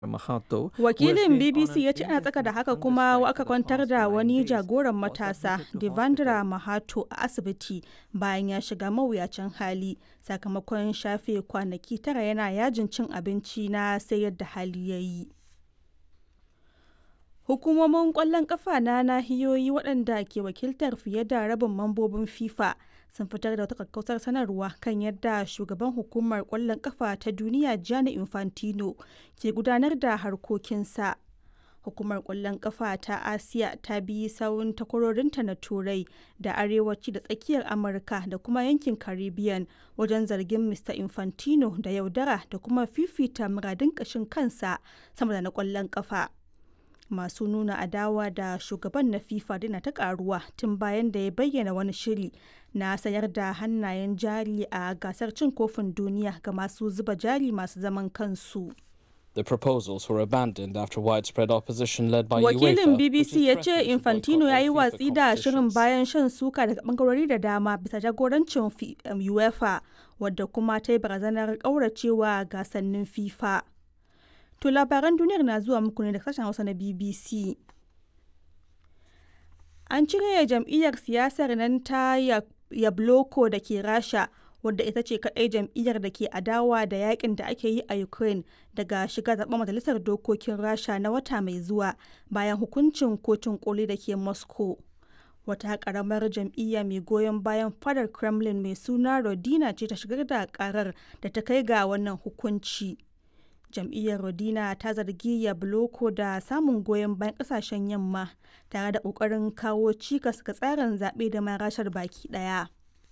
Mahato, Wakilin BBC ya ce ana tsaka da haka kuma aka kwantar da wani jagoran matasa, Devendra Mahato, a asibiti bayan ya shiga mawuyacin hali sakamakon shafe kwanaki tara yana yajin cin abinci na sai yadda hali ya yi. Hukumomin ƙwallon ƙafa na nahiyoyi waɗanda ke wakiltar fiye da rabin mambobin FIFA sun fitar da wata kakkausar sanarwa kan yadda shugaban hukumar ƙwallon ƙafa ta duniya Gianni Infantino ke gudanar da harkokinsa. Hukumar ƙwallon ƙafa ta Asiya ta bi sawun takwarorinta na Turai da Arewaci da Tsakiyar Amurka da kuma yankin Caribbean wajen zargin Mr. Infantino da yaudara da kuma fifita muradun ƙashin kansa sama da na ƙwallon ƙafa. masu nuna adawa da shugaban na FIFA dina ta karuwa tun bayan da ya bayyana wani shiri na sayar da hannayen jari a gasar cin kofin duniya ga masu zuba jari masu zaman kansu. The proposals were abandoned after widespread opposition led by Wakilin UEFA. BBC ya ce Infantino ya yi watsi da shirin bayan shan suka daga bangarori da dama bisa jagorancin UEFA wadda kuma ta yi barazanar ƙauracewa gasannin FIFA. To labaran duniyar na zuwa muku ne da sashen Hausa na BBC. An cire jam'iyyar siyasar nan ta Yabloko da ke Rasha wadda ita ce kaɗai jam'iyyar da ke adawa da yakin da ake yi a Ukraine daga shiga zaɓen majalisar dokokin Rasha na wata mai zuwa bayan hukuncin kotun koli da ke Moscow. Wata ƙaramar jam'iyya mai goyon bayan fadar Kremlin mai suna Rodina ce ta shigar da ƙarar da ta kai ga wannan hukunci. jam'iyyar rodina ta zargi yabloko da samun goyon bayan kasashen yamma tare da kokarin kawo cikas ga tsarin zaɓe da marashar baki ɗaya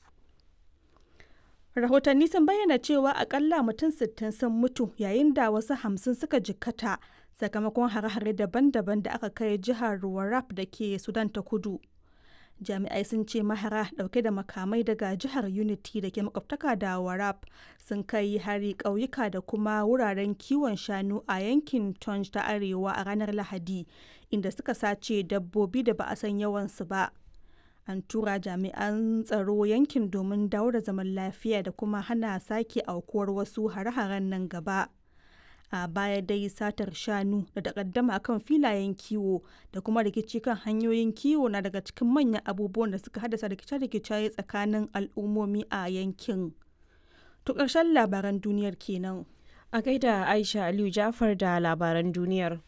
rahotanni sun bayyana cewa akalla mutum 60 sun mutu yayin da wasu hamsin suka jikkata sakamakon hare-hare daban-daban da aka kai jihar warrap da ke sudan ta kudu jami'ai sun ce mahara dauke da makamai daga jihar unity da ke makwabtaka da warab sun kai hari ƙauyuka da kuma wuraren kiwon shanu a yankin tonj ta arewa a ranar lahadi inda suka sace dabbobi da ba a san yawansu ba an tura jami'an tsaro yankin domin dawo da zaman lafiya da kuma hana sake aukuwar wasu hare-haren nan gaba a baya dai satar shanu da takaddama kan filayen kiwo da kuma rikici kan hanyoyin kiwo na daga cikin manyan abubuwan da suka haddasa rikice-rikice tsakanin al'ummomi a yankin. To ƙarshen labaran duniyar kenan. A gaida Aisha Aliyu Jafar da labaran duniyar.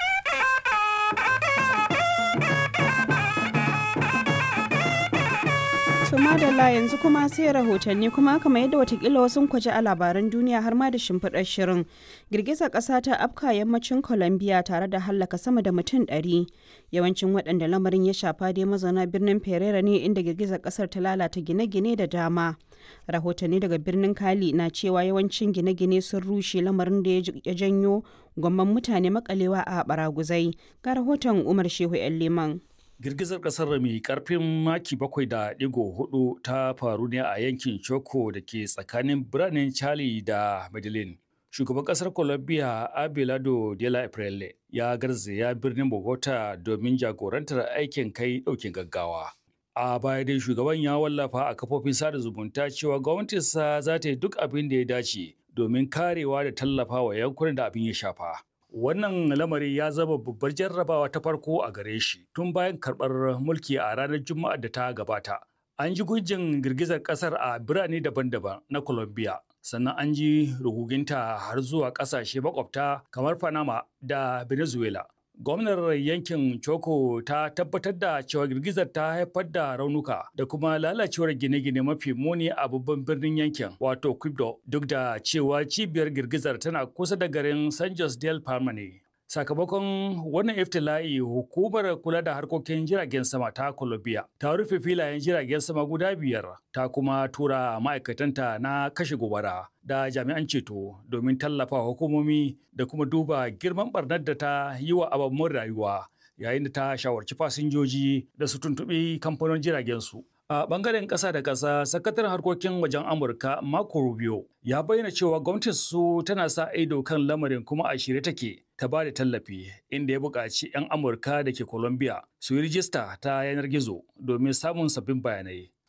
To madalla yanzu kuma sai rahotanni kuma kamar yadda watakila wasu kwaje a labaran duniya har ma da shimfiɗar shirin. Girgizar ƙasa ta afka yammacin Colombia tare da hallaka sama da mutum ɗari. Yawancin waɗanda lamarin ya shafa dai mazauna birnin Pereira ne inda girgizar ƙasar ta lalata gine-gine da dama. Rahotanni daga birnin Kali na cewa yawancin gine-gine sun rushe lamarin da ya janyo gwamman mutane makalewa a baraguzai. Ga rahoton Umar Shehu 'yan Liman. Girgizar ƙasar mai ƙarfin maki bakwai da ɗigo hudu ta faru ne a yankin Choco da ke tsakanin biranen Charlie da Medellin. Shugaban ƙasar Colombia Abelardo de la Aprele ya garzaya birnin Bogota domin jagorantar aikin kai ɗaukin gaggawa. A baya dai shugaban ya wallafa a kafofin sada zumunta cewa gwamnatinsa za ta yi duk abin da ya dace domin karewa da tallafa wa yankunan da abin ya shafa. Wannan lamari ya zama babbar jarrabawa ta farko a gare shi tun bayan karɓar mulki a ranar Juma'a da ta gabata. An ji gujin girgizar ƙasar a birane daban-daban na Colombia, sannan an ji ruguginta har zuwa ƙasashe makwabta kamar Panama da Venezuela. Gwamnar yankin Choco ta tabbatar da cewa girgizar ta haifar da raunuka da kuma lalacewar gine-gine mafi muni a babban birnin yankin wato Quibdo duk da cewa cibiyar girgizar tana kusa da garin San Jose del Palma ne. Sakamakon wannan iftila'i hukumar kula da harkokin jiragen sama ta Colombia ta rufe filayen jiragen sama guda biyar ta kuma tura ma'aikatanta na kashe gobara da jami'an ceto domin tallafa hukumomi da kuma duba girman barnar da ta yi wa ababen rayuwa yayin da ta shawarci fasinjoji da su tuntuɓi kamfanin jiragen su. A bangaren ƙasa da ƙasa, sakataren harkokin wajen Amurka Marco Rubio ya bayyana cewa gwamnatin su tana sa ido kan lamarin kuma a shirye take ta ba da tallafi inda ya buƙaci 'yan Amurka da ke Colombia su yi rijista ta yanar gizo domin samun sabbin bayanai.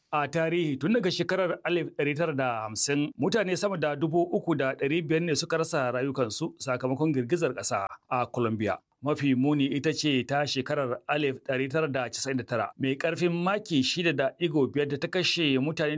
a tarihi tun daga shekarar 1950 mutane sama da dubu uku da ɗari biyar ne suka rasa rayukansu sakamakon girgizar ƙasa a Colombia. Mafi muni ita ce ta shekarar 1999 mai ƙarfin maki 6.5 da ta kashe mutane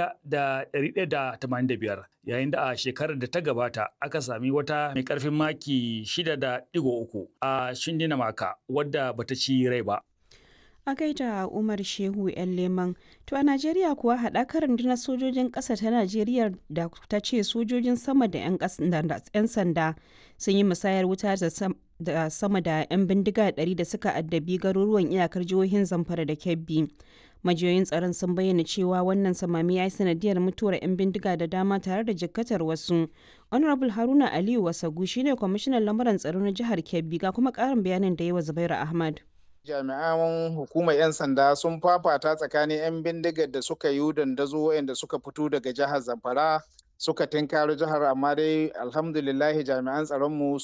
1,185 yayin da a shekarar da ta gabata aka sami wata mai ƙarfin maki 6.3 a Shindinamaka wadda bata ci rai ba. a gaida umar shehu yan leman to a najeriya kuwa haɗakar rundunar sojojin ƙasa ta najeriya da ta ce sojojin sama da 'yan sanda sun yi musayar wuta da sama da 'yan bindiga 100 da suka addabi garuruwan iyakar jihohin zamfara da kebbi majiyoyin tsaron sun bayyana cewa wannan samami ya yi sanadiyar mutuwar 'yan bindiga da dama tare da jikkatar wasu honorable haruna aliyu wasagu shine kwamishinan lamuran tsaro na jihar kebbi ga kuma ƙarin bayanin da yi wa zubairu ahmad jami'an hukumar 'yan sanda sun fafata tsakanin 'yan bindigar da suka yi dandazo waɗanda suka fito daga jihar zamfara suka tinkaro jihar amma dai alhamdulillahi jami'an tsaronmu